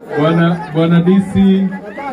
Bwana Bwana DC,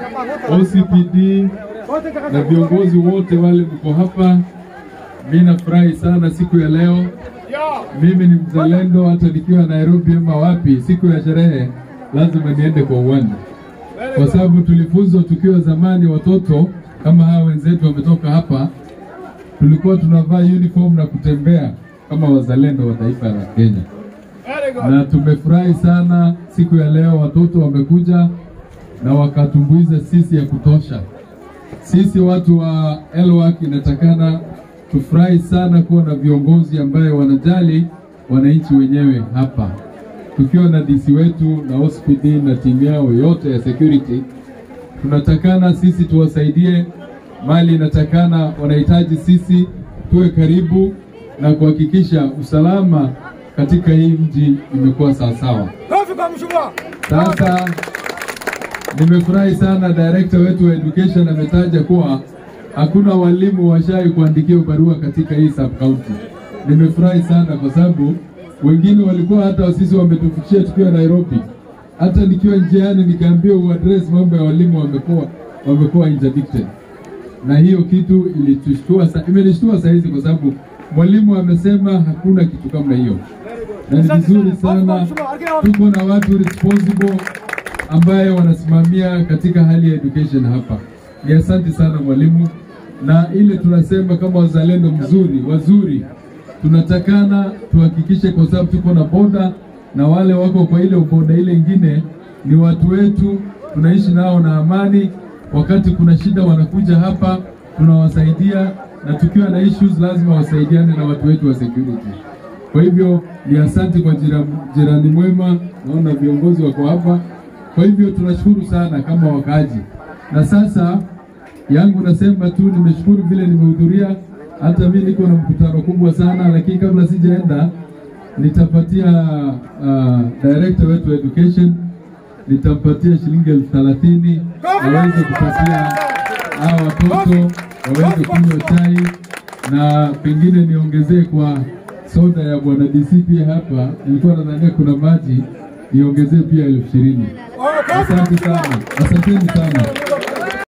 OCPD na viongozi wote wale mko hapa, mimi nafurahi sana siku ya leo. Mimi ni mzalendo, hata nikiwa Nairobi ama wapi, siku ya sherehe lazima niende kwa uwanja, kwa sababu tulifunzwa tukiwa zamani watoto kama hawa wenzetu wametoka hapa, tulikuwa tunavaa uniform na kutembea kama wazalendo wa taifa la Kenya na tumefurahi sana siku ya leo, watoto wamekuja na wakatumbuiza sisi ya kutosha. Sisi watu wa Elwak inatakana tufurahi sana kuwa na viongozi ambaye wanajali wananchi wenyewe hapa, tukiwa na DC wetu na OCPD na timu yao yote ya security. Tunatakana sisi tuwasaidie mali, inatakana wanahitaji sisi tuwe karibu na kuhakikisha usalama katika hii mji imekuwa sawasawa. Sasa nimefurahi sana director wetu wa education ametaja kuwa hakuna walimu washai kuandikia barua katika hii sub county. Nimefurahi sana kwa sababu wengine walikuwa hata sisi wametufikishia tukiwa Nairobi, hata nikiwa njiani nikaambiwa uaddress mambo ya walimu wamekuwa wamekuwa interdicted, na hiyo kitu ilitushtua, imenishtua saa hizi kwa sababu mwalimu amesema hakuna kitu kama hiyo na ni vizuri sana tuko na watu responsible ambaye wanasimamia katika hali ya education hapa. Ni asante sana mwalimu, na ile tunasema kama wazalendo mzuri wazuri, tunatakana tuhakikishe, kwa sababu tuko na boda na wale wako kwa ile boda ile ingine ni watu wetu, tunaishi nao na amani. Wakati kuna shida wanakuja hapa, tunawasaidia na tukiwa na issues lazima wasaidiane na watu wetu wa security. Kwa hivyo ni asante kwa jirani, jirani mwema, naona viongozi wako hapa. Kwa hivyo tunashukuru sana kama wakaaji, na sasa yangu nasema tu nimeshukuru vile nimehudhuria. Hata mimi niko na mkutano kubwa sana, lakini kabla sijaenda nitapatia uh, director wetu wa education nitampatia shilingi elfu thelathini aweze kupatia hawa watoto waweze kunywa chai na pengine niongezee kwa soda ya bwana DC pia hapa, nilikuwa nadhania kuna maji, niongezee pia elfu ishirini. Asante sana, asanteni sana.